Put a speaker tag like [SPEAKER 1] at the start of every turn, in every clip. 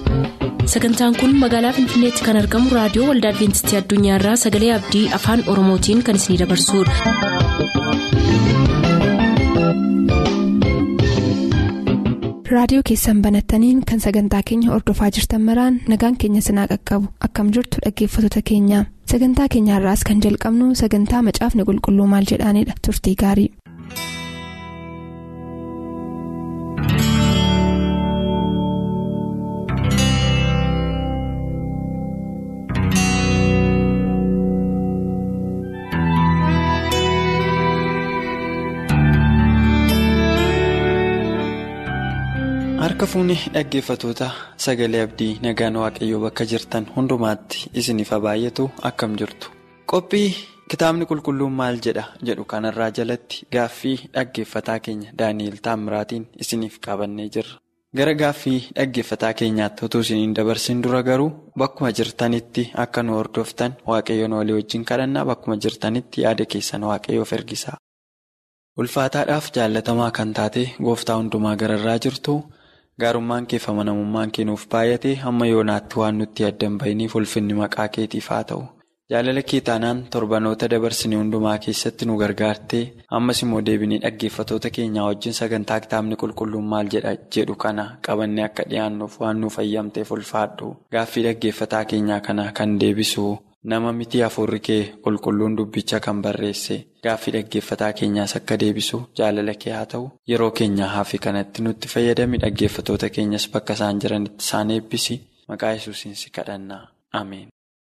[SPEAKER 1] sagantaan kun magaalaa finfinneetti kan argamu raadiyoo waldaa adventistii addunyaarraa sagalee abdii afaan oromootiin kan isinidabarsudha.
[SPEAKER 2] raadiyoo keessan banattaniin kan sagantaa keenya ordofaa jirtan maraan nagaan keenya sinaa qaqqabu akkam jirtu dhaggeeffattoota keenya sagantaa keenyaarraas kan jalqabnu sagantaa macaafni qulqulluu maal jedhaanidha turtii gaarii.
[SPEAKER 3] harka fuunni dhaggeeffatoota sagalee abdii nagaan waaqayyoo bakka jirtan hundumaatti isiniif baay'atu akkam jirtu qophii kitaabni qulqulluun maal jedha jedhu kanarraa jalatti gaaffii dhaggeeffataa keenya daani'el taamiraatiin isiniif qabannee jirra gara gaaffii dhaggeeffataa keenyaatti utuu isiniin dabarsin dura garuu bakkuma jirtanitti akka nu hordoftan waaqayyoon walii wajjin kadhannaa bakkuma jirtanitti yaada keessan waaqayyoof ergisaa ulfaataadhaaf jaallatamaa kan taate gooftaa hundumaa gararraa jirtu. gaarummaan kee fi amanamummaan kee nuuf baay'ate hamma yoonaatti waan nutti addan bahiniif ulfinni maqaa keetiif haa ta'u jaalala kee taanaan torbanoota dabarsine hundumaa keessatti nu gargaartee ammas immoo deebinee dhaggeeffatoota keenyaa wajjin sagantaa kitaabni qulqulluun maal jedha jedhu kana qabannee akka dhiyaannuuf waan nuuf ayyamteef ulfaadhu gaaffii dhaggeeffataa keenyaa kana kan deebisu nama miti hafuurri kee qulqulluun dubbicha kan barreesse gaaffii dhaggeeffataa keenyaas akka deebisu jaalala kee haa ta'u yeroo keenyaa hafi kanatti nutti fayyadami dhaggeeffatoota keenyas bakka isaan jiranitti isaan eebbisi maqaa yesuusiin si kadhannaa ameen.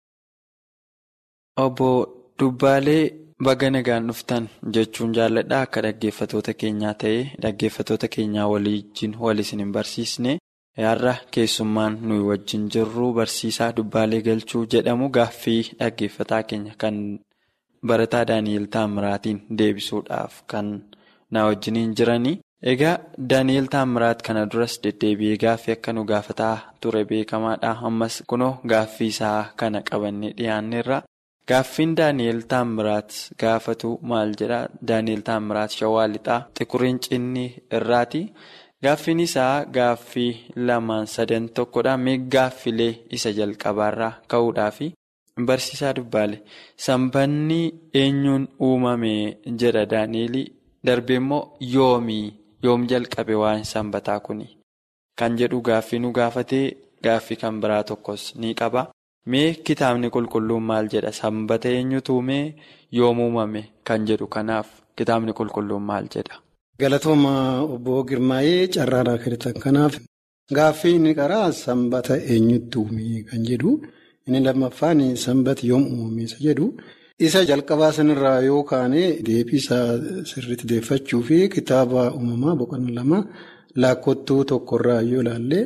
[SPEAKER 3] obbo dubbaalee baga nagaan dhuftan jechuun jaalladha akka dhaggeeffatoota keenyaa ta'ee dhaggeeffatoota keenyaa waliin wal isin hin barsiisne. Har'a keessummaan nuyi wajjin jirru barsiisaa dubbaalee galchuu jedhamu gaaffii dhaggeeffataa keenya kan barataa Daani'el Taamiraatiin deebisuudhaaf kan na wajjiniin jiranii. Egaa Daani'el Taamiraat kana duras deddeebi'ee gaaffii akka nu gaafataa ture beekamaadha. Ammas kunoo gaaffii isaa kana qabannee dhiyaanneerra. Gaaffiin Daani'el Taamiraat gaafatu maal jedhaa? Daani'el Taamiraat Shawaa Lixaa Xiquriin Cinnii irraati. Gaaffiin isaa gaaffii lamaan sadan tokkodha. Mee gaaffilee isa jalqabaarraa ka'uudhaafi barsiisaa dubbaale sanbanni eenyuun uumame jedha Daani'eel darbee immoo yoomii yoom jalqabe waan sanbataa kuni kan jedhu gaaffii nu gaafatee gaaffii kan biraa tokkos ni qaba. Mee kitaabni qulqulluun maal jedha sanbata eenyutu uume yoom uumame kan jedhu kanaaf kitaabni qulqulluun maal jedha.
[SPEAKER 4] Galatooma obbo Girmaayee carraadhaa kennitan kanaaf gaaffii inni qaraa sanbata eenyutti uume kan jedhu inni lammaffaan sanbata yoom uumame isa jedhu isa jalqabaa sanirraa yoo kaane deebii isaa sirriitti deeffachuu fi kitaaba uumamaa boqonnaa lama laakkottuu tokkorraa yoo ilaalle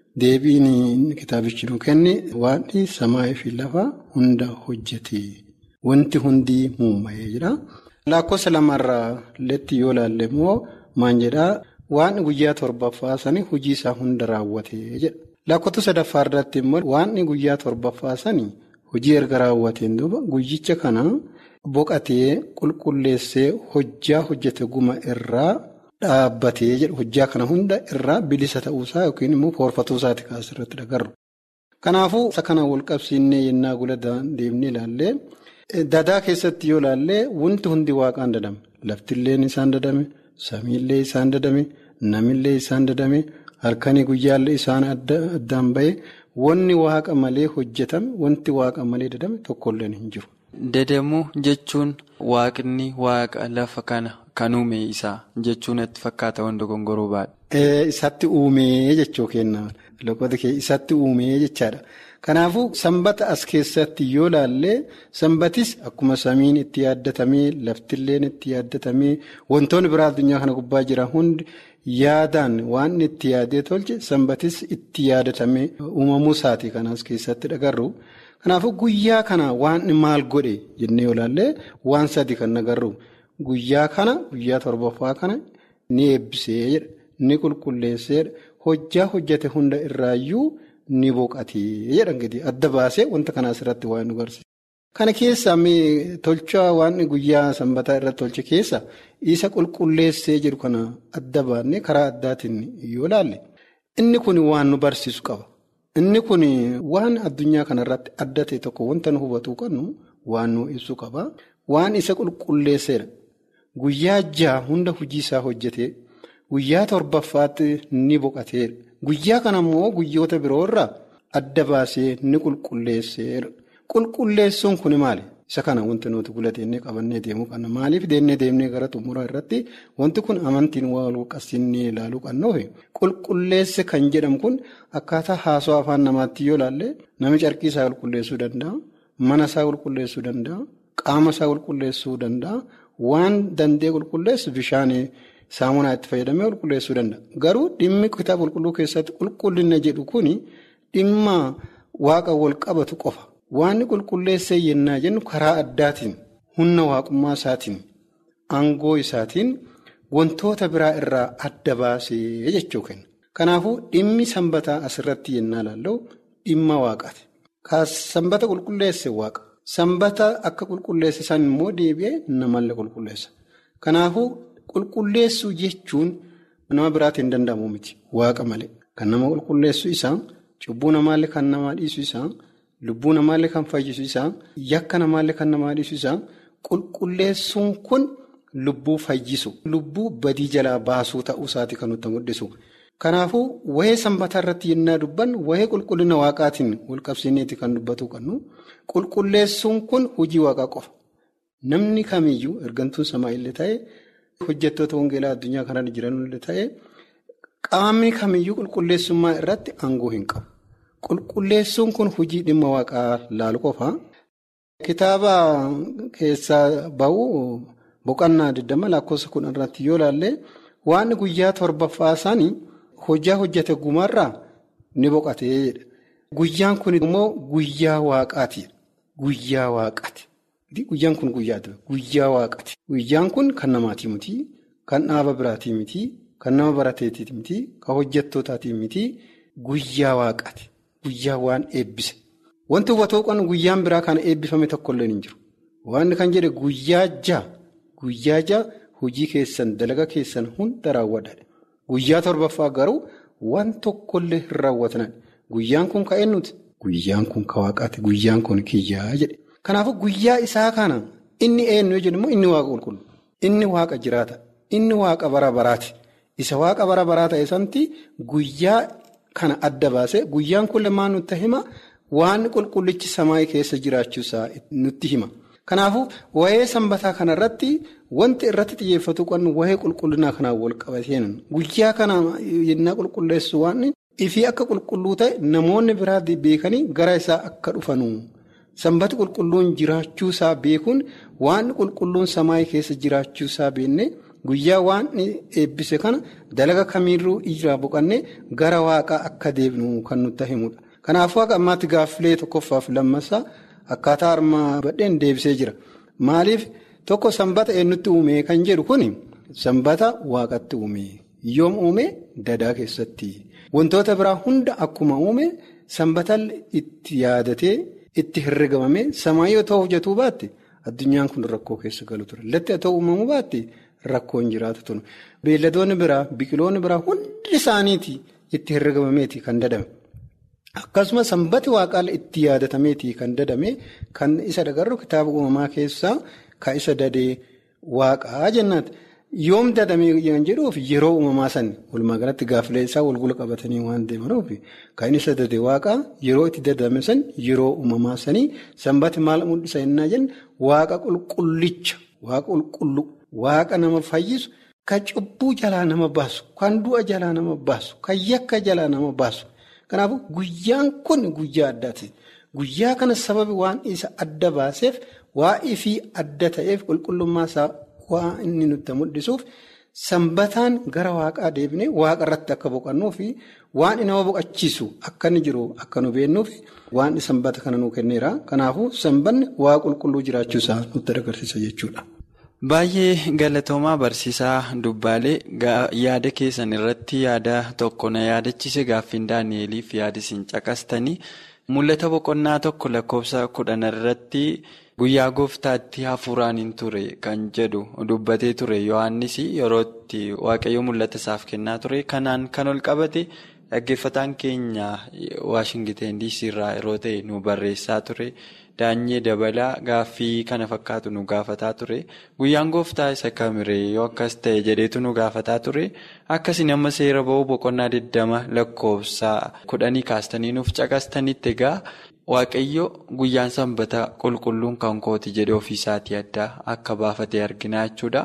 [SPEAKER 4] deebiin kitaabichi nu kenne waanti samaa fi lafa hunda hojjete wanti hundi muuma'ee jira. Lakkoofsa lamarraa letti yoo ilaalle immoo maan jedhaa waan guyyaa torbaffaa sanii hojii isaa hunda raawwatee jedha. Lakkoofsa sadaffaa irratti immoo waan guyyaa torbaffaa sanii hojii erga raawwateen duuba guyyicha kana boqatee qulqulleessee hojjaa hojjete guma irraa dhaabbatee jedha. Hojjaa kana hunda irraa bilisa ta'uusaa yookiin immoo foorfatuusaati kaasirratti dhagarru. Kanaafuu isa kana wal qabsiinnee yennaa gula deemnee ilaallee. Dadaa keessatti yoo ilaalle wanti hundi waaqaan dadame laftilleen isaan dadame samiillee isaan dadame namillee isaan dadame halkanii guyyaallee isaan addaan bahe wanni waaqa malee hojjetame wanti waaqa malee dadame tokkolleen hin jiru.
[SPEAKER 3] Dadamuu jechuun waaqni waaqa lafa kana kan uume isaa jechuun itti fakkaata wanta gongoroo baadha.
[SPEAKER 4] Isatti uumee jechuu kenna isatti uumee jechaadha. Kanaafuu sanbata as keessatti yoo ilaalle sanbatis akkuma samiin itti yaaddatamee laftilleen itti yaaddatamee wantoonni biraa addunyaa kana gubbaa jiran hundi yaadaan waan itti yaadee tolche sanbatis itti yaadatamee uumamuu isaati kan as keessatti dhagarru. Kanaafuu guyyaa kana waan maal godhe jennee yoo ilaalle waan sadi kan agarru guyyaa kana guyyaa torbaffaa kana ni eebbisee jedha ni qulqulleessee hojjaa hojjete hunda irraayyuu. Ni boqatee jedha gadi adda baasee wanta kana asirratti waan nu barsiisa. Kana keessaa tolchaa waan guyyaa sanbataa irratti tolche keessa isa qulqulleessee jiru kana adda baannee karaa addaatiin yoo ilaalle inni kun waan nu barsiisu qaba. Inni kun waan addunyaa kanarratti adda ta'e tokko wanta nu hubatuu qabnu waan nu ibsu qaba. Waan isa qulqulleesseedha. Guyyaa jaha hunda hojii isaa hojjetee guyyaa torbaffaatti ni boqoteedha. Guyyaa kana immoo guyyoota biroo irraa adda baasee ni qulqulleesseedha. Qulqulleessuun kun maali? Isa kana wanti nuti gulatee qabannee deemuu qabna. Maaliif deemnee deemnee gara xumuraa irratti wanti kun amantiin wal qabsiisnee ilaaluu qabnuufi qulqulleesse kan jedhamu kun akkaataa haasoo afaan namaatti yoo ilaalle nami carqii isaa qulqulleessuu danda'a. Mana isaa qulqulleessuu danda'a. Qaama isaa qulqulleessuu danda'a. Waan danda'e qulqulleessu bishaan saamunaa itti fayyadamee qulqulleessuu danda'a. Garuu dhimmi kitaaba qulqulluu keessatti qulqullina jedhu kuni dhimma waaqa wal qabatu qofa. Waanni qulqulleessee yennaa jennu karaa addaatiin humna waaqummaa isaatiin aangoo isaatiin wantoota biraa irraa adda baasee jechuu kenna. Kanaafuu dhimmi sanbataa asirratti yennaa ilaallu dhimma waaqaati. Sanbata qulqulleesse waaqa. Sanbata akka qulqulleesse san immoo deebi'ee namallee qulqulleessa. Kanaafuu qulqulleessuu jechuun nama biraatiin hin danda'amu miti waaqa malee. Kan nama qulqulleessu isaa cubbuu namaallee kan namaa dhiisu isaa. Lubbuu namaallee kan fayyisu isaa yakka namaallee kan namaa dhiisu isaa qulqulleessuun kun lubbuu fayyisu lubbuu badii jalaa baasuu ta'uu isaati kan nutti mul'isu. Kanaafuu wahee sanbataa irratti yennaa dubbannu wahee qulqullina waaqaatiin wal qabsiineeti kan dubbatu qabnu qulqulleessuun kun hojii waaqaa qofa. Namni kamiyyuu ergantuun samaa illee ta'e hojjettoota wangeelaa addunyaa kanarra jiran illee ta'e qaamni kamiyyuu qulqulleessummaa irratti aangoo hin qabu. Qulqulleessuun kun hojii dhimma waaqaa laalu qofa. Kitaaba keessaa bahu boqonnaa 20 lakkoofsa kudhan irratti yoo ilaalle waan guyyaa torbaffaa isaanii hojjaa hojjete gumarraa ni boqotee jedha. Guyyaan kun immoo guyyaa waaqaati. Guyyaa waaqaati. Guyyaan kun guyyaa guyyaa waaqaati. Guyyaan kun kan namaatii miti, kan dhaaba biraatii miti, kan nama barateetii miti, kan hojjettootaatii miti, guyyaa waaqaati. Guyyaa waan eebbise. Wanti hubatoo qabnu guyyaan biraa kana eebbifame tokkollee hin jiru. Waan kan jedhe guyyaa ja'a. Guyyaa ja'a hojii keessan dalaga keessan hunda raawwadha. Guyyaa torbaffaa garuu waan tokkollee hin raawwatan. Guyyaan kun ka eenyuti? Guyyaan kun ka waaqaati. Guyyaan kun kiyyaa jedhe. Kanaafuu guyyaa isaa kana inni eenyu jedhu immoo inni waaqa qulqullu. Inni waaqa jiraata. Inni waaqa bara baraati. Isa waaqa bara baraa ta'e santi guyyaa. Kana adda baasee guyyaan kun lamaan nutti hima waan qulqullichi samaa keessa jiraachuusaa nutti hima. Kanaafuu wayee sanbataa kanarratti wanti irratti xiyyeeffatu qabnu wayee qulqullinaa kanaan wal qabateen guyyaa kana yennaa qulqulleessu waan ifii akka qulqulluu ta'e namoonni biraa beekanii gara isaa akka dhufanu. Sanbati qulqulluun jiraachuusaa beekuun waan qulqulluun samaa keessa jiraachuusaa beekne. Guyyaa waan eebbise kana dalaga kamiirruu irraa boqannee gara waaqaa akka deebinu kan nutti himudha. Kanaafuu akka ammaatti gaaffilee tokkoffaaf lammasaa akkaataa armaa badheen deebisee jira. Maaliif tokko sanbata eenyutti uume kan jedhu kun sanbata waaqatti uume. Yoom uume dadaa keessatti. Wantoota biraa hunda akkuma uume sanbata itti yaadatee itti herregamame samaa yoo ta'u hojjetuu baatte addunyaan kun rakkoo keessa galu ture. Latti haa ta'u uumamuu baatte. Rakkoon jiraatu tun beelladoonni biraa biqiloonni biraa hundi isaaniiti itti herregamameeti kan dadame akkasumas sanbati waaqaa itti yaadatameeti kan dadame kan isa dagarru kitaaba uumamaa keessaa kan isa dadee waaqaa jennaati. Yoom dadame kan jedhuuf yeroo uumamaa sani walumaa galatti gaaffilee isaa walgula qabatanii waan deemanuuf kan isa dadee waaqaa yeroo itti dadame san yeroo uumamaa sanii sanbati maal mul'isa jennaa jenna waaqa qulqullicha waaqa qulqulluu. Waaqa nama fayyisu kan cubbuu jalaa nama baasu kan du'a jalaa nama baasu kan yakka jalaa nama baasu kanaafuu guyyaan kun guyyaa addaati. Guyyaa kana sababi waan isa adda baaseef waa'ee fi adda ta'eef qulqullummaa isaa waan inni nutti mul'isuuf sanbataan gara waaqaa deebinee waaqa irratti akka boqannuu fi waan nama boqachiisu akka inni jiru akka nu beennuuf waan sanbata kana nuu kenneera. Kanaafuu sanbanni waaqa qulqulluu jiraachuusaa nutti agarsiisa jechuudha.
[SPEAKER 3] Baay'ee galatoomaa barsiisaa dubbaalee yaada keessan irratti yaada tokko na yaadachiise gaaffiin daani'eliif yaada isin caqastanii mul'ata boqonnaa tokko lakkoofsa kudhan irratti guyyaa gooftaatti hafuuraan hin ture kan jedhu dubbatee ture yohannis yeroo itti waaqayyo mul'ata isaaf kennaa ture kanaan kan ol qabate dhaggeeffataan keenya Waashingiteen DC irraa yeroo ta'e nu barreessaa ture. Daanyee dabalaa gaaffii kana fakkaatu nu gaafataa ture. Guyyaan gooftaa isa kamiree yoo akkas ta'e jedheetu nu gaafataa ture. Akkasiin amma seera ba'uu boqonnaa 20 lakkoofsa kudhanii kaastanii nuuf caqastanitti egaa waaqayyo guyyaan sanbata qulqulluun kan kooti jedhee ofiisaatii adda akka baafatee argina jechuudha.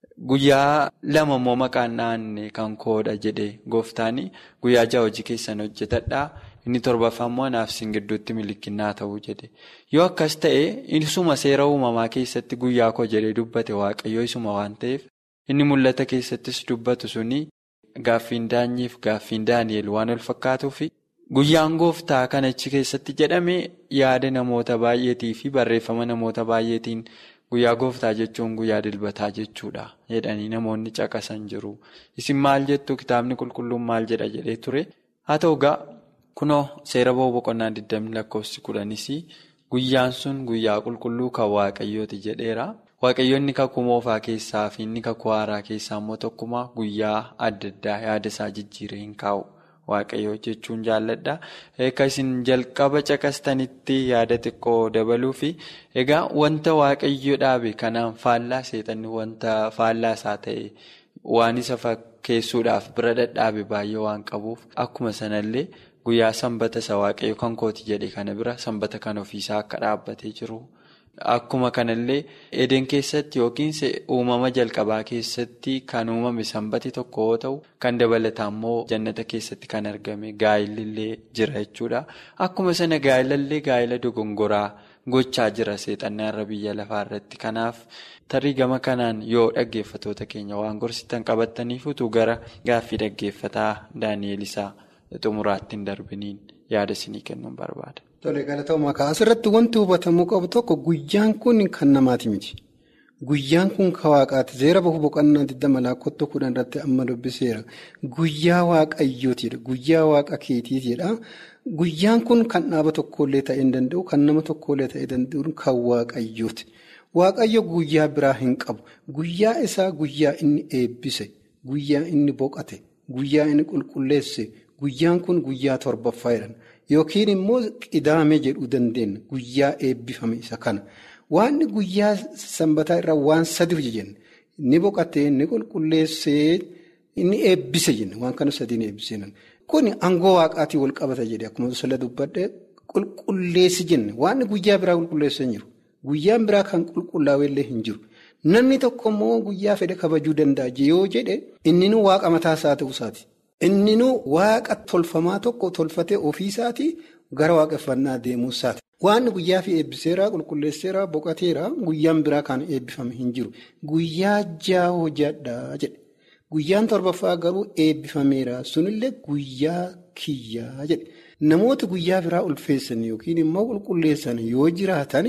[SPEAKER 3] Guyyaa lama immoo maqaan naannee kan koodha jedhee gooftaan guyyaa ja'a hojii keessan hojjetadhaa. Inni torbaffaa immoo anaaf isin gidduutti milikinnaa ta'uu jedhe. Yoo akkas ta'e isuma seera uumamaa keessatti guyyaa koo jedhee dubbate waaqayyoo isuma waan ta'eef inni mul'ata keessattis dubbatu suni gaaffiin daanyiif gaaffiin daani'el waan wal fakkaatuuf guyyaan gooftaa kan achi keessatti jedhame yaada namoota baay'eetii fi barreeffama namoota baay'eetiin guyyaa gooftaa jechuun guyyaa dilbataa jechuudha jedhanii namoonni caqasan jiru. Isin maal jettu kitaabni qulqulluun maal jedha jedhee ture haa ta'u gaa. Kunoo seera ba'uu boqonnaa 20 lakkoofsi kudhanis guyyaan sun guyyaa qulqulluu kan waaqayyooti jedheera. Waaqayyoonni kakuu moofaa keessaa fi inni kakuu haaraa keessaa immoo tokkumaa guyyaa adda addaa yaada isaa jijjiiree hin kaa'u. Waaqayyoo jechuun jaalladha. Akka isin jalqaba caqastanitti yaada xiqqoo dabaluu fi egaa wanta waaqayyo dhaabe kanaan faallaa seexanni wanta faallaa isaa ta'e waan isa fakkeessuudhaaf bira dhadhaabe baay'ee waan qabuuf akkuma sanallee. Guyyaa sanbata isa waaqayyo kan kooti jedhe kana bira sanbata kan ofiisaa akka dhaabbatee jiru. Akkuma kanallee edeen keessatti yookiin uumama jalqabaa keessatti kan uumame sanbati tokko yoo ta'u kan dabalataa immoo jannata keessatti kan argame gaa'ilillee jira jechuudha. Akkuma sana gaa'ilallee gaa'ila dogongoraa gochaa jira seexannaa irra biyya lafaa irratti. Kanaaf tarii gama kanaan yoo dhaggeeffatoota keenya waan gorsitan qabataniif utuu gara gaaffii dhaggeeffataa Daani'eel isaa. xumuraatti hin darbiniin yaada isinii kennuun barbaada.
[SPEAKER 4] Tole galatooma asirratti wanti hubatamuu qabu tokko guyyaan kun kan namaati miti. Guyyaan kun kan waaqaati. Seera bahu boqonnaa 20 lakkoofsa kudhan irratti amma dubbiseera. Guyyaa waaqayyootidha. Guyyaa waaqa keetiitidha. Guyyaan kun kan dhaaba tokkollee ta'ee hin danda'u, kan nama tokkollee ta'ee danda'u kan waaqayyooti. Waaqayyo guyyaa biraa hin qabu. Guyyaa isaa guyyaa inni eebbise, guyyaa inni boqate, guyyaa inni qulqulleesse. Guyyaan kun guyyaa torbaffaa jedhan yookiin immoo qidaame jedhuu dandeenya guyyaa eebbifame isa kana. Waan guyyaa sanbataa irraa waan sadiif jenne ni boqotee ni qulqulleessee inni eebbise jenne waan kana sadiin eebbisee Kun aangoo waaqaatii wal qabata jedhe akkuma sala dubbadhee qulqulleessi jenne waan guyyaa biraa qulqulleessee hin jiru. Guyyaan biraa kan qulqullaa'u illee hin jiru. Namni tokko immoo guyyaa fedhe kabajuu danda'a yoo jedhe inni waaqa mataa isaa ta'uu isaati. Inni waaqa tolfamaa tokko tolfatee ofiisaatii gara waaqeffannaa deemuu isaati. Waan guyyaa fi eebbiseera qulqulleesseera boqoteera guyyaan biraa kan eebbifame hin jiru. Guyyaa ja'a hojjedhaa jedhe. Guyyaan torbaffaa garuu eebbifameera. Sunillee guyyaa kiyyaa jedhe. Namooti guyyaa biraa ulfeessan yookiin immoo qulqulleessan yoo jiraatan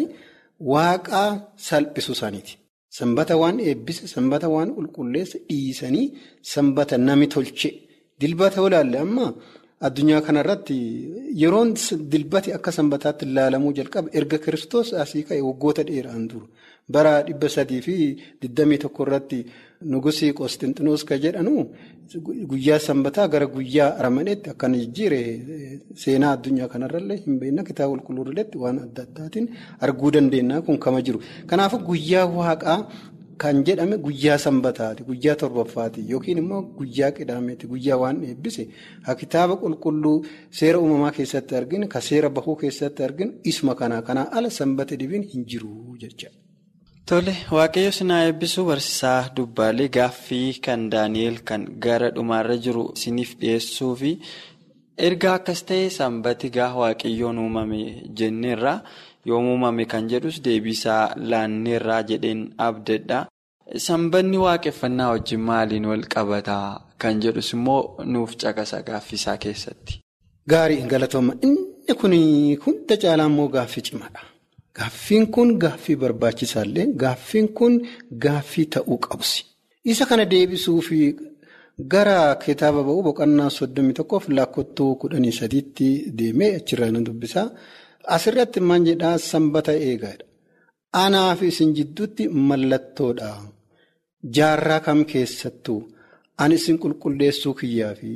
[SPEAKER 4] waaqaa salphisu isaaniiti. Sanbata waan eebbise, sanbata waan qulqulleesse dhiisanii sanbata nami tolche. Dilbata olaalle amma addunyaa kanarratti yeroon dilbati akka sanbataatti ilaalamuu jalqaba erga kiristoos asii ka'e waggoota dheeraan dura bara dhibba sadii fi digdamii tokko irratti nugusii Qoosxinxinoos kan jedhanu guyyaa sanbataa gara guyyaa aramaneetti akkana jijjiire seenaa addunyaa kanarrallee hin beekna kitaaba qulqulluurratti waan adda addaatiin arguu dandeenya kun kama jiru. Kanaafuu guyyaa waaqaa. Kan jedhame guyyaa sanbataati guyyaa torbaffaati yookiin immoo guyyaa qidaameeti guyyaa waan eebbise ha kitaaba qulqulluu seera uumamaa keessatti arginu ka seera bahuu keessatti arginu isuma kanaa kanaa ala sanbata dhibiin hin jiru jecha.
[SPEAKER 3] Tole waaqayyo sinaa eebbisuu barsiisaa dubbaalee gaaffii kan Daani'eel kan gara dhumaarra jiru isiniif dhiyeessuu fi erga akkas ta'e sanbati gaa waaqayyoon uumame jenneerra. yoom uumame kan jedhus deebiisaa laanneerraa jedheen abdadha. Sanbanni waaqeffannaa wajjin maaliin wal qabataa kan jedhus immoo nuuf caqasa gaaffisaa keessatti.
[SPEAKER 4] Gaarii galatooma inni kun hunda caalaa immoo gaaffii cimaadha. Gaaffiin kun gaaffii barbaachisaallee gaaffiin kun gaaffii ta'uu qabsi. Isa kana deebisuuf gara kitaaba ba'uu boqonnaa soddomii tokkoof lakkooftuu kudhanii sadiitti deemee achirraa nan dubbisaa. Asirratti maal jedhaa sanbata eegaadha. Anaa fi isin jidduutti mallattoodha. Jaarraa kam keessattuu ani isin qulqulleessuu kiyyaafi jedha.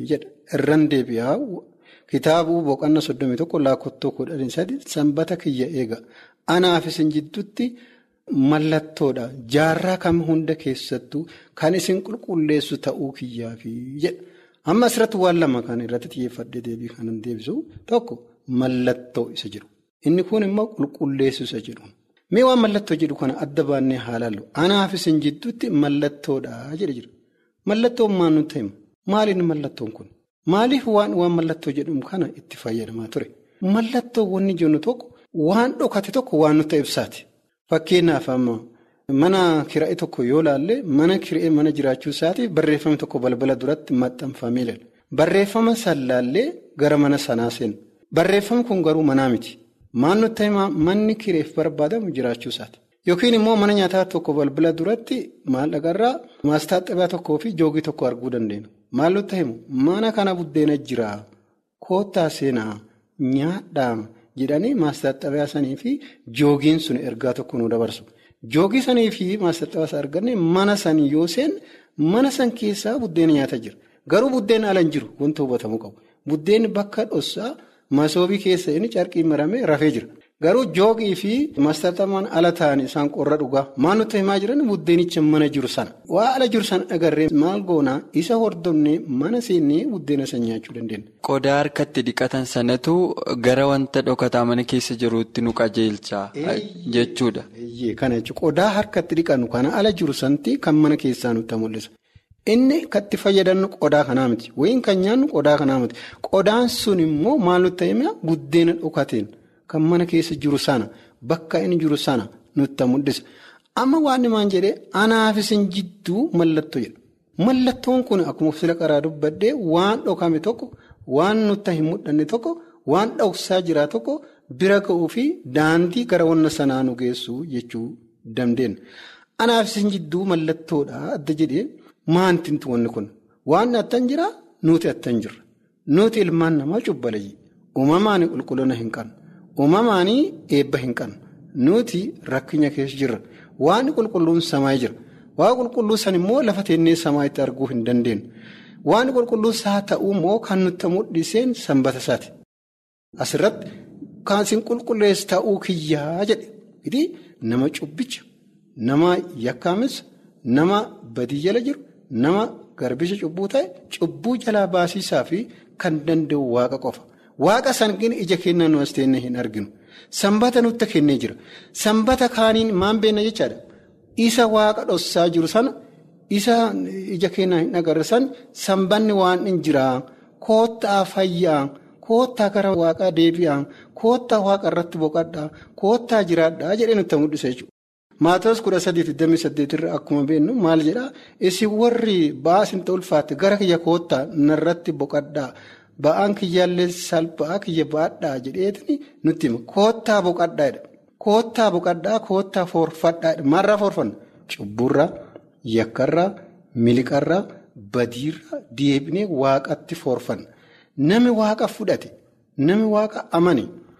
[SPEAKER 4] irraan deebi'aa kitaabuu boqonnaa soddomii tokko lakkoofsa kudhanii sadi sanbata kiyya eega anaaf isin jidduutti mallattoodha jaarraa kam hunda keessattuu kan isin qulqulleessu ta'uu kiyyaafi jedha. Amma asirratti waan lama kan irratti xiyyeeffadhee deebii kanan deebisu tokko mallattoo isa jedhu inni kun immoo qulqulleessu isa jedhu mee waan mallattoo jedhu kana adda baannee haalaallu anaaf isin jidduutti mallattoodha jedhe jira mallattoon maal nutti hima maaliin mallattoon kun maaliif waan waan mallattoo jedhamu kana itti fayyadamaa ture mallattoo wanni jennu tokko waan dhokate tokko waan nutti ibsaati fakkeenyaaf amma. Mana kira'ee tokko yoo laalle mana kira'ee mana jiraachuu isaatiif barreeffamni tokko balbala duratti maxxanfamee jira. Barreeffama san laallee gara mana sanaa seenu. Barreeffamni kun garuu manaa miti. Maal nutti himaa manni kireef barbaadamu jiraachuu isaati. Yookiin immoo mana nyaataa tokko balbala duratti maallaqarraa maastaaxxabaa tokkoo fi joogii tokko arguu dandeenya. Maal nutti himu mana kana buddeena jira koottaa seenaa nyaadhaa jedhanii maastaaxxabaa sanii fi joogiin sun ergaa tokko nu dabarsu. Joogii sanii fi maastaaxxabaa arganne mana sanii yoo seen mana san keessaa buddeena nyaata jira. Garuu buddeena ala hin jiru wanta hubatamuu qabu. Buddeenni bakka dhossaa masoobii keessa inni carqiin maramee rafee jira. Garuu joogii fi maastaaxxabaan ala ta'anii isaan qorra dhugaa. Maal nutti himaa jiran buddeenicha mana jiru sana. Waa ala jiru sana agarree maal goonaa isa hordofnee mana seennee buddeena san nyaachuu dandeenya.
[SPEAKER 3] Qodaa harkatti dhiqatan sanatu gara wanta dhokataa mana keessa jiruutti nu qajeelcha jechuudha.
[SPEAKER 4] Kana jechuun qodaa harkatti dhiqannu kana ala jiru santi kan mana keessaa nutti mul'isa. Inni katti fayyadamnu qodaa kanaa miti. Wayiin kan nyaannu qodaa kanaa miti. Qodaan sun immoo maal nutti himaa buddeena dhokateen kan mana keessa jiru sana bakka inni jiru sana nutti mul'isa. Amma waan himaan jedhee anaaf isin jidduu mallattoo jedha. Mallattoon kun akkuma sila qaraa dubbadhee waan dhokame tokko waan nutti hin mul'anne tokko waan dhoksaa jira tokko bira ga'uu fi daandii gara wanna sanaa nu geessu jechuu dandeenya. Anaaf isin jidduu mallattoodha adda jedhee maantinti wanni kun waan attan jira nuti attan jirra. Nuti ilmaan namaa cubbalayyi. Uumamaan qulqullina hin qabnu. Uumamaan eebba hin qabnu. Nuti rakkina keessa jirra. Waan qulqulluun samaa jira. Waan qulqulluu san immoo lafa teennee samaa itti arguu hin dandeenyu. Waan qulqulluu isaa ta'uu immoo kan nutti mul'iseen sanbata isaati. Asirratti kan isin qulqulleessu ta'uu kiyyaa jedhe. Nama cubbicha, nama yakkaames, nama badii jala jiru, nama garbicha cubbuu ta'e, cubbuu jalaa baasiisaa fi kan danda'u waaqa qofa. Waaqa sanqiin ija kennaa nu as teennee hin arginu. Sanbata nutti kennee jira. Sanbata kaaniin maan beenna jechaadha. Isa waaqa dhossaa jiru sana isa ija kennaa hin agarre sana sanbanni waan hin jiraa koottaa fayyaa koottaa gara waaqaa deebi'aa koottaa waaqa irratti boqadhaa koottaa jiraadhaa jedhee nutti mul'isa jechuudha. Maatoos kudha sadiif digdamii saddeetirra akkuma beennu maal jedhaa isin warri ba'aa isin ulfaatte gara kiyya koottaa narratti boqadhaa. Ba'aan kiyyaallee salphaa kiyya baadhaa jedheetini nutti hima. Koottaa boqadhaadha. Koottaa boqadhaa koottaa foorfadhaadha. Maalirraa foorfanna? Cubburraa, yakkarraa, miliqarraa, badiirraa deebinee waaqatti foorfanna. Nami waaqa fudhate, nami waaqa amane,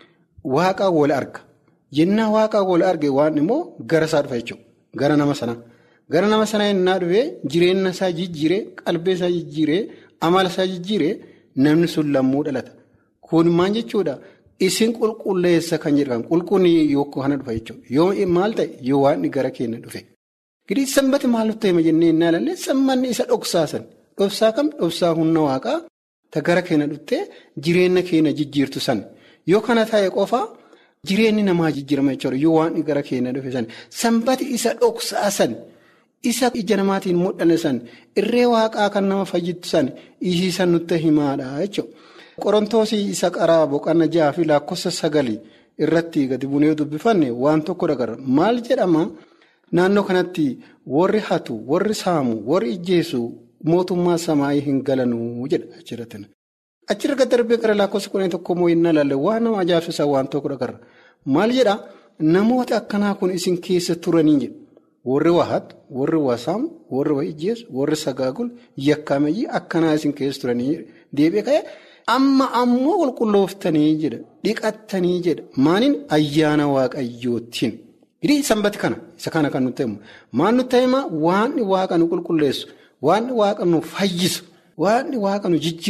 [SPEAKER 4] waaqa wal arga. Yennaa waaqa wal arge waan immoo gara isaa dhufa jechuudha. Gara nama sanaa. Gara nama sanaa yennaa dhufee jireenya isaa jijjiiree, qalbii isaa jijjiiree, amala isaa jijjiiree. Namni sun lammuu dhalata. Kun maal jechuudha? Isin qulqulleessa kan jedhamu qulqullinni yookaan kana dhufa jechuudha. Yoo maal ta'e yoo waan gara keenya dhufe. Gidii sanbati maal nutti hima jennee innaa ilaalle sammanni isa dhoksaasan. Dhoksaa kam dhoksaa humna waaqaa ta gara keenya dhuftee jireenya keenya jijjiirtu san. Yoo kana ta'e qofaa jireenyi namaa jijjiirama jechuudha. Yoo waan gara keenya dhufe san. Sanbati isa dhoksaasan. Isa ija namaatiin mul'anne san irree waaqaa kan nama fayyittu san isiisan nutti himaadha jechuudha. Qorontoosii isa qaraa boqonnaa jaha fi lakkoofsa sagalii irratti gadi buunee dubbifanne waan tokko dagarra. Maal jedhama naannoo kanatti warri hatu, warri saamu, warri ijjeessu mootummaa samaayii hin galanuu jedha achirratti. Achirra gad darbee gara lakkoofsa kudhanii tokko immoo hin ilaalle waan nama ajaa'ibsiisaa waan tokko dagarra. Maal jedhaa namoota akkanaa kun isin keessa turanii jedha. Warri waa hatu, warri waa saamu, warri waa ijjeessu, warri sagaagul, yakkaamayyii akkanaa isin keessa turanii deebi'ee ka'e amma ammoo qulqullooftanii jedha. Dhiqattanii jedha. Maaliin ayyaana waaqayyootiin. Hidhii sanbati kana isa kana kan nutti himu. Maal nutti himaa waanni waaqa nu qulqulleessu, waanni waaqa nu fayyisu, waanni waaqa nu jijjiiru,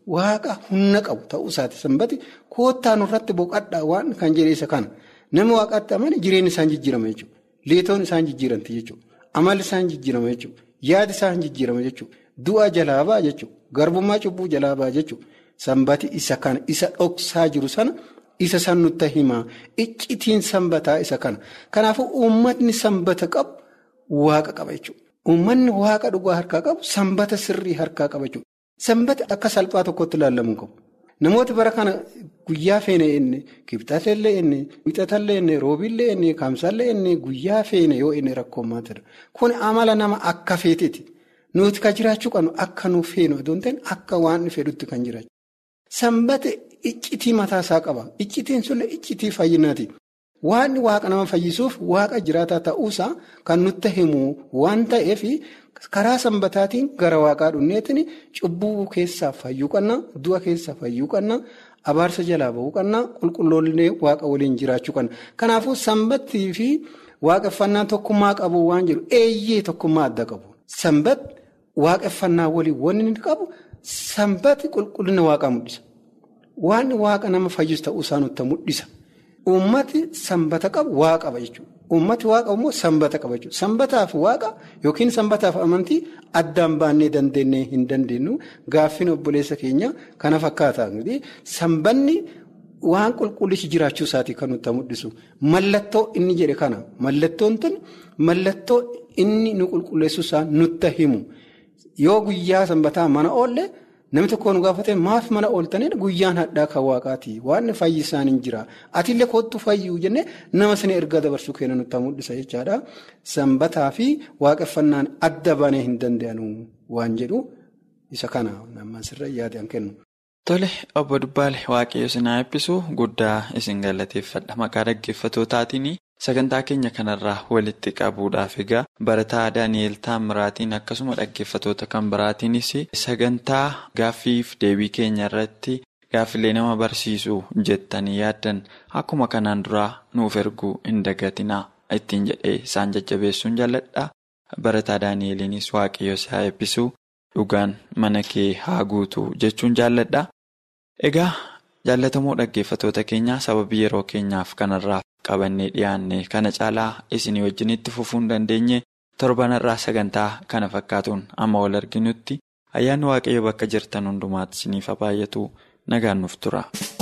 [SPEAKER 4] waaqa humna qabu ta'uu isaati sanbati koottaa nurratti boqadhaa waan kan jedhe isa kana nama waaqaatti amane jireenya isaan jijjiirama jechuudha. Leetoon isaan jijjiiranti jechuudha. Amalli isaan jijjiirama jechuudha. Yaadi isaan jijjiirama jechuudha. Du'a jalaa ba'a jechuudha. Garbummaa cubbuu jalaa ba'a jechuudha. Sanbati isa kana isa dhoksaa jiru sana isa san nutti himaa iccitiin sanbataa isa kana. Kanaafuu uummatni sanbata qabu waaqa qaba jechuudha. Uummanni waaqa dhugaa harkaa qabu sanbata sirrii harkaa qaba jechuudha. Sanbata akka salphaa tokkotti ilaalamuu qabu. Namooti bara kana guyyaa feene inni kibxatallee inni wixatallee inni roobillee inni kaamsallee inni guyyaa feene yoo inni rakkoo maatidha. Kun amala nama akka feeteeti. Nuti kan jiraachuu qabnu akka nuuf feenu osoo hin ta'in akka waan fedhutti kan jiraachuu. Sanbata iccitii mataasaa qaba. Iccitiin sunillee iccitii fayyinaati. Waan waaqa nama fayyisuuf waaqa jiraataa ta'uusaa kan nutti himu waan ta'eef karaa sanbataatiin gara waaqaa dhunneetiin cubbuu keessaa fayyuu qabna, du'a keessaa fayyuu qabna, abaarsa jalaa bahuu qabna, qulqulloollee waaqa waliin jiraachuu qabna. Kanaafuu sanbattii fi waaqeffannaa tokkummaa qabu waan jedhu eeyyee tokkummaa adda qabu. Sanbat waaqeffannaa waliin wanni inni qabu sanbati qulqullina waaqaa mul'isa. Waan waaqa nama fayyisu ta'uusaa nutti mul'isa. Uummati sanbata qabu waaqa qaba jechuudha. Uummati waaqa immoo sanbata qaba jechuudha. Sanbataaf waaqa yookiin sanbataaf amantii addaan baannee dandeenyee hin dandeenyu gaaffin obboleessa keenya kana fakkaata. Sanbanni waan qulqullichi jiraachuu isaatii kan nutti mul'isu. Mallattoo inni jedhe kana. Mallattoon tun mallattoo inni nu qulqulleessu isaa nutti himu. Yoo guyyaa sanbataa mana oolle. Namni tokko nu gaafate maaf mana ooltanii guyyaan hadhaa kan waaqaati waan fayyisaan hin jira atiillee kootu fayyuu jennee nama sana erga dabarsuu kennu nutti mul'isa jechaadha. Sanbataa fi waaqeffannaan adda banee hin danda'anu waan jedhu isa kana nama sirra yaadaan kennu.
[SPEAKER 3] Tole obbo Dubbaale waaqayyo sinaa eebbisu guddaa isin galateeffadha maqaa dhaggeeffattootaatiin sagantaa keenya kanarraa walitti qabuudhaaf egaa barataa Daani'eel Taamiraatiin akkasuma dhaggeeffattoota kan biraatiinis sagantaa gaaffiif deebii keenya irratti gaaffilee nama barsiisu jettanii yaaddan akkuma kanaan duraa nuuf erguu hin dagatinaa ittiin jedhee isaan jajjabeessuun jaalladha barataa Daani'eeliinis waaqayyo isaa eebbisu dhugaan mana kee haa guutu jechuun jaalladha. Egaa jaallatamoo dhaggeeffattoota keenyaa sababii yeroo keenyaaf kanarraa qabannee dhiyaanne kana caalaa isinii wajjinitti fufuu hin dandeenye torbanarraa sagantaa kana fakkaatuun amma wal arginutti ayyaanni waaqayyo bakka jirtan hundumaatti isiniif haa baay'atu nagaan nuuf tura.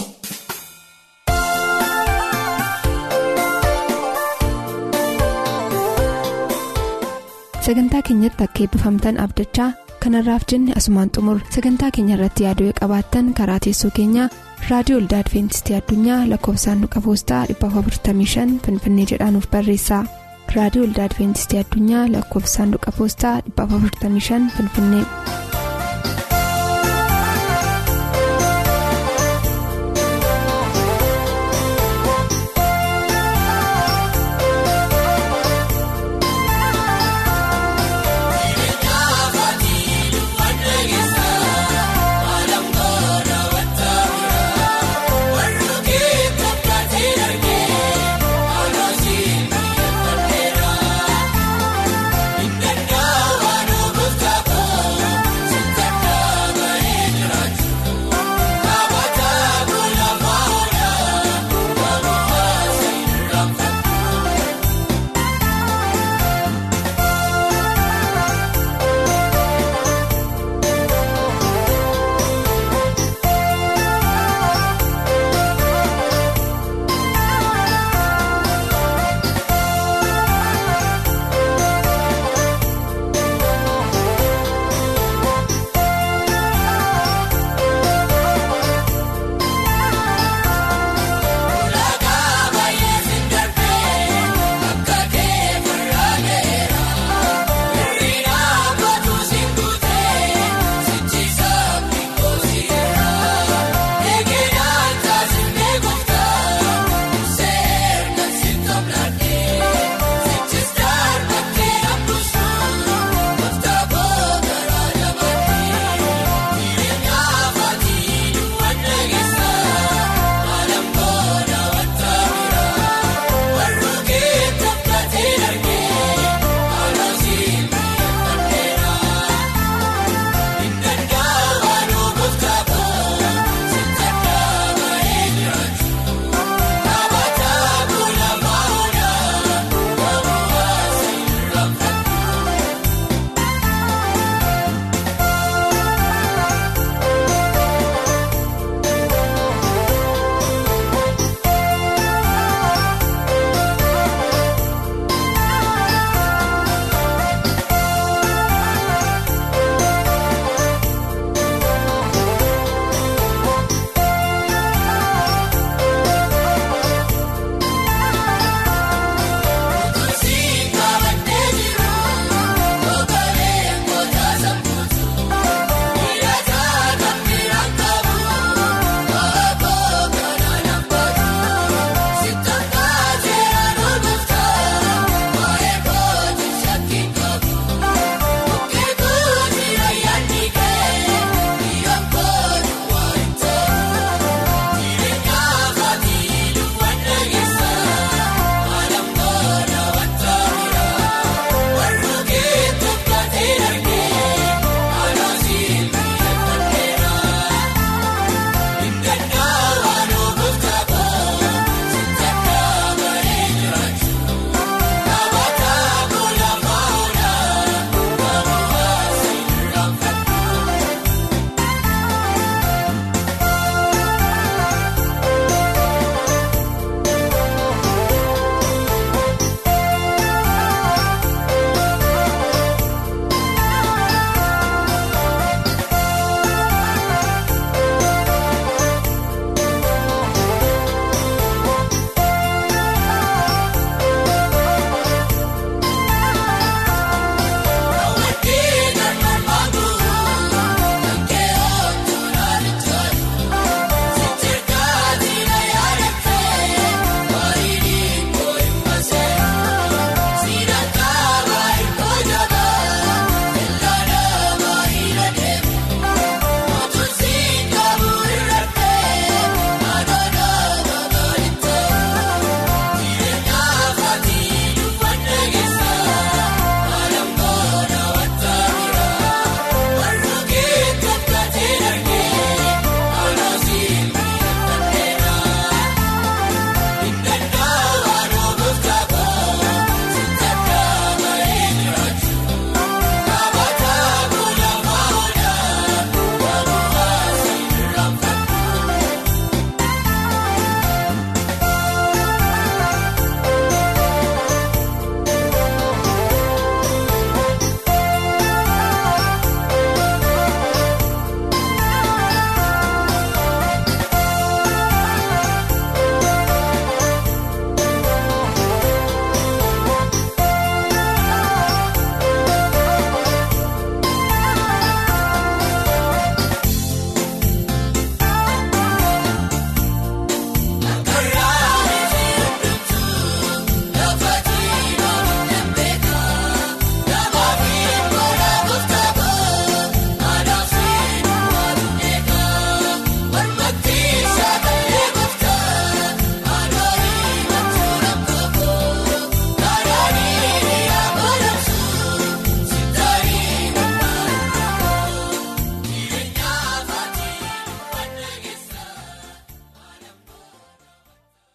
[SPEAKER 2] Sagantaa keenyatti akka eebbifamtan abdachaa kanarraaf jenne asumaan xumur sagantaa keenya irratti yaaduu qabaattan karaa teessoo keenyaa raadiyoo olda adventistii addunyaa lakkoofsaanduqa poostaa 455 finfinnee jedhaanuf barreessa raadiyoo olda adventistii addunyaa lakkoofsaanduqa poostaa 455 finfinnee.